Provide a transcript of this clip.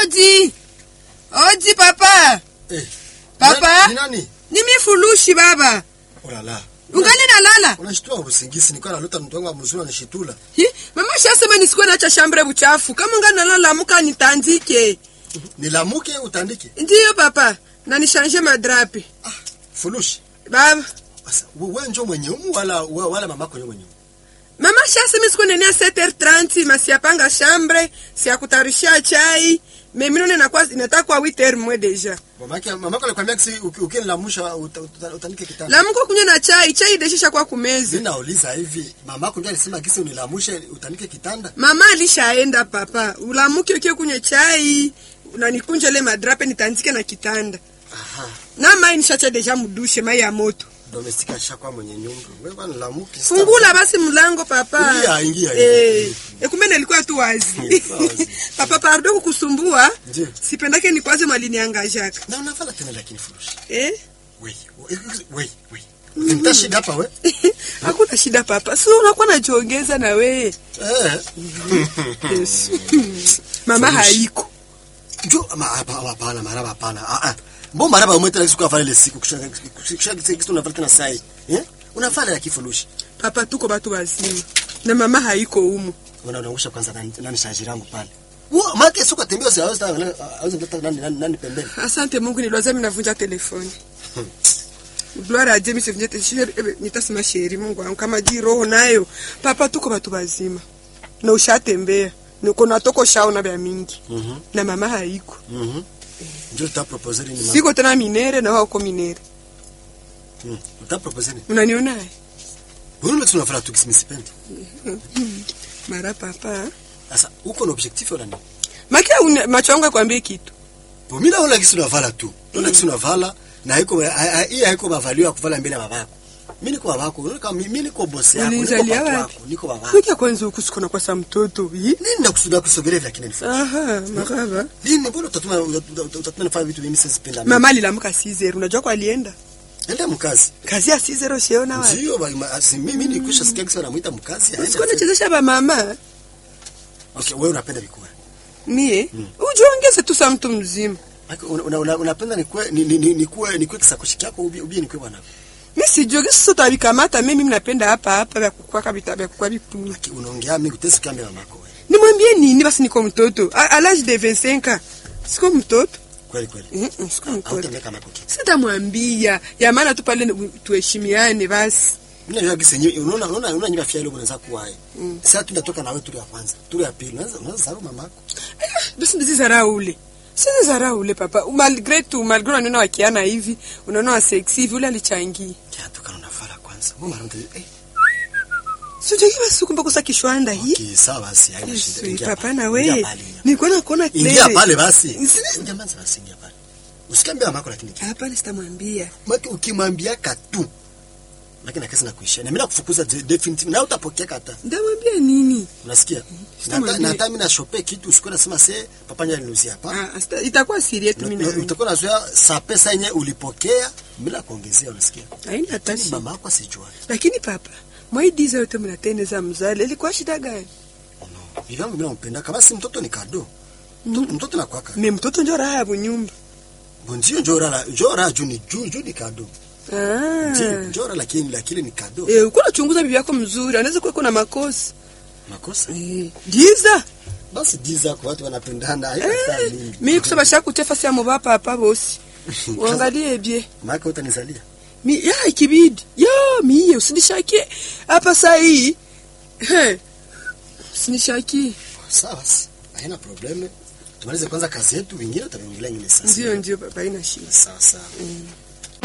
Odi. Odi papa. Eh. Papa? Ni nani? Ni mifulushi baba. Oh la la. Ungali nalala? Unashtua usingisi nilikuwa nalota mtu wangu mzuri anashitula. Hi, mama shasema nisikuwe nacha shambre buchafu. Kama ungali nalala amuka nitandike. Nilamuke utandike. Ndiyo papa. Na nishanje madrapi. Ah, fulushi. Baba. Sasa wewe njoo mwenye umu wala wala mamako yeye mwenye. Mama shasema nisikuwe nenia 7h30 masiapanga shambre, siakutarishia chai. Meminone nakuwa inataka kwa 8h mwe deja. Mamake mamako alikwambia kisi ukinilamusha utandike kitanda. La mko kunywa na chai, chai deshisha kwa kumezi. Mimi nauliza hivi, mamako ndiye alisema kisi unilamushe utandike kitanda? Mama alishaenda papa. Ulamuke ukie kunywa chai. Unanikunja ile madrape nitandike na kitanda. Aha. Na mai nishacha deja mudushe mai ya moto. Domestika shakwa mwenye nyumba. Wewe bwana lamuke. Fungula basi mlango papa. Ingia, ingia, Eh, ingia. e kumbe nilikuwa tu wazi. Wazi. papa pardon kukusumbua. Ndiyo. Sipendake ni kwaze mwalini angajaka. Na unafala tena lakini fulushi. Eh? Wei, wei, wei. Nita shida hapa we? Hakuna shida papa. Si unakuwa najiongeza na we. Eh. Yes. Mama Furushi. haiko. Jo, ma hapa hapana, maraba hapana. Ah ah. Mbona maraba umeta la siku afale ile siku kushaka kushaka kitu unafanya tena sai. Eh? Unafanya ya kifurushi. Papa tuko batu wazima. Na mama haiko humu. Una unausha kwanza nani nani shaji langu pale. Wo, maki sio tembea sio hawezi hawezi kuleta nani nani nani pembeni. Asante Mungu niliwaza mimi navunja telefoni. Gloire à Dieu mimi sivunje telefoni. Nitasema sheri Mungu wangu kama ji roho nayo. Papa tuko batu wazima. Na ushatembea. Niko natoko shaona vya mingi. Mhm. Na mama haiko. Mhm. Ndio uta propose ni mama. Siko tena minere na wao uko minere. Mhm. Uta propose ni. Unaniona? Wewe unataka unafanya tu kisimipendi. Mara papa. Sasa uko na objectif wala nini? Makia une- macho yangu yakwambie kitu. Bo mimi naona kisi unavala tu. Naona kisi unavala na haiko hii haiko mavalio ya kuvala mbele ya babako. Mimi niko babako, unaona kama mimi niko boss yako, niko Ulinizalia baba wapi? wako, niko babako. Kuja kwanza huku siko na kwa sa mtoto. Hii? Nini nakusudia kusogelea vya kina nifanye? Aha, maraba. Lini mbona utatuma utatuma nifanye vitu mimi sizipenda mimi? Mama alilamka Caesar. Unajua kwa alienda? Enda mkazi. Kazi ya Caesar ushaona wapi? Ndio ba- ma- si mimi nikwisha sikia kisa wanamuita mkazi. aende Siko afanye. nachezesha ba mama. Okay, wewe unapenda vikua. Mie? Ujiongeze tu sa mtu mzima. Aki, una- una- una- Unapenda nikue ni- ni- ni- nikue nikue kisakoshi chako ubie ubie nikue bwana. Mi sijui sasa utavikamata mimi napenda hapa hapa vya kukua kabisa vya kukua vipuni. Aki, Unaongea mimi utesi kama mamako wewe. Nimwambie nini basi niko mtoto. A, à l'âge de 25 ans. Siko mtoto. Kweli kweli. Mm -mm, siko mtoto. Hautendeka kama kitu. Sitamwambia. Ya maana tu pale ni- tuheshimiane basi. Mimi najua kisa yenyewe unaona unaona unaona nyumba fia ile unaweza kuwa hai. Sasa tunatoka na wewe turi ya kwanza, turi ya pili. Unaweza unaweza sababu mamako. Basi ndizi zarau ule. Sisi zarau ule papa. Malgré tout, malgré unaona wakiana hivi, unaona wa sexy hivi ule alichangia. Kiatu kana unafala kwanza. Wewe mara mtu eh Sijui basi kumbe kosa kishwanda hii. Okay, sawa basi, haina shida. Yesu, Ingia papa pale, na ingia wewe. pale, ingia Nilikuwa nakuona pale. Ingia clear. pale basi. Sisi- Jamani basi ingia pale. Usikiambia mamako lakini. Hapana sitamwambia. Maki ukimwambia katu. Lakini kesi na kuishia. Na mimi nakufukuza de- definitive na utapokea kata. Ndamwambia nini? Unasikia? Na Sitamwambia. hata- na hata mimi na shope kitu usikuwa nasema se papa nyanya niuzia hapa. Ah, asta- itakuwa siri yetu mimi na wewe. Utakuwa nazoea saa pesa yenye ulipokea bila kuongezea unasikia? Haina hata Lakini shida. mama yako asijua. Lakini papa, mwaidiza yote mnateneza mzali, ilikuwa shida gani? No. Vivyangu mimi nampenda kama si mtoto ni kado. Mtoto, mtoto na kwaka. Me mtoto njo raha ya bunyumba. Bonzio njora la njora juu ni juu juu ni kado. Ah. Ndio, njora lakini lakini ni kado. Eh, uko nachunguza bibi yako mzuri, anaweza kuwa kuna makosa. Makosa. Eh, diza. Basi diza kwa watu wanapendana haina saa Eh, mingi. mimi kusema shaka kutefa si amoba papa bosi. Uangalie bie. Maka utanizalia. Mi ya ikibidi. Ya mie usinishakie. Hapa saa hii. He. Usinishakie. Sawa basi. Haina probleme. Tumalize kwanza kazi yetu, wengine tutaongelea nyingine sasa. Ndio ndio baba ina shida. Sawa sawa.